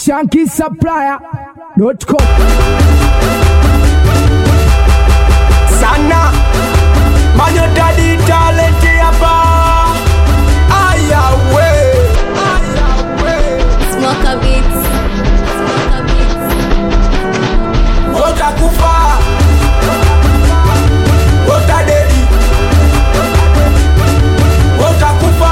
shankisupplier.com sana manyotadi talenti hapa ayawe Smoker Beats. Smoker Beats. utakufa utadedi utakufa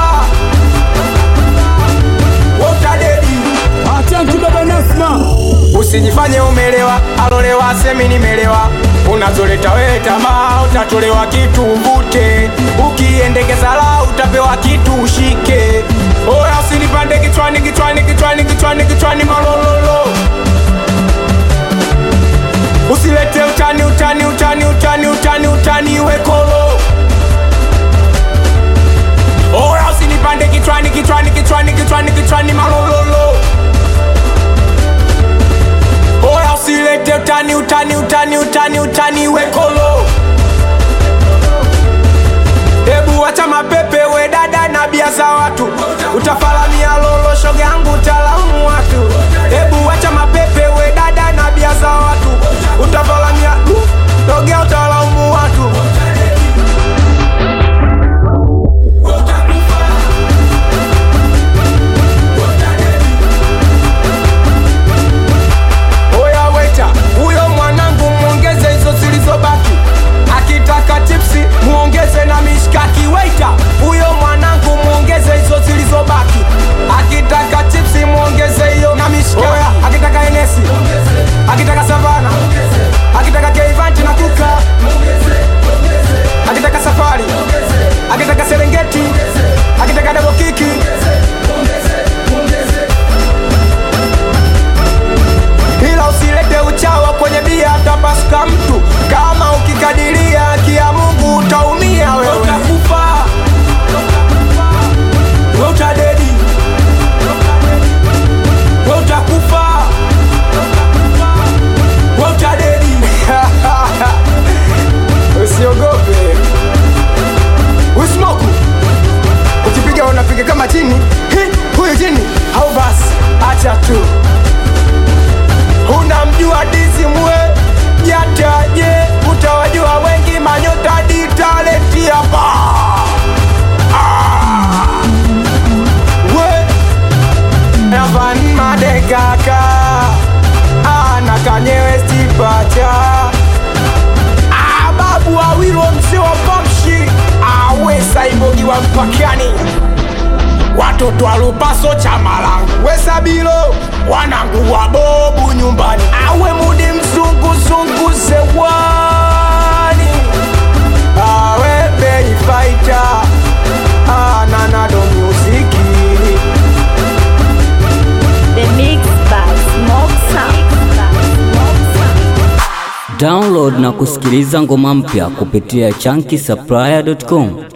utadedi Asante baba Nasma usijifanye umelewa alolewa semi nimelewa unazoleta wewe tamaa utatolewa kitu uvute ukiendekeza la utapewa kitu ushike oya usinipande kichwani kichwani kichwani kichwani kichwani malololo usilete utani utani utani utani utani utani wekolo oya usinipande kichwani kichwani kichwani kichwani kichwani malololo oya usilete utani utani utani utani utani wekolo hebu wacha mapepe we dada na bia za watu utafalamia lolo shoga yangu utalamu watu hebu wacha mapepe we dada na bia za watu utafalamia togea utalaumu watu oya weta huyo mwanangu mwongeze hizo zilizobaki akitaka chipsi muongeze na mishkaki weta huyo mwanangu muongeze hizo zilizobaki akitaka chipsi muongeze hiyo na mishkaki oya akitaka enesi akitaka savana akitaka keivanti na kuka akitaka safari akitaka serengeti akitaka dabokiki ila usilete uchawa kwenye bia tapasuka mtu kama ukikadiria haki ya mungu utaumia wewe utakufa we utadedi we utakufa we utadedi usiogope usmoku ukipiga unapiga kama chini Hi, huyu chini au basi acha tu unamjua dizimwe jataje utawajua wengi manyota ditalenti hapa Ah. we evan madekaka ana kanyewe stipacha Ah, babu awilo mzee wa pamshi awe saibogi wa mpakani watoto alupaso chama langu wesabilo wanangu wa bobu nyumbani awe mudi mzunguzungu zewani awe beifaita ananado muziki The Mix by Smoke Sound. Download na kusikiliza ngoma mpya kupitia chunky supplier.com.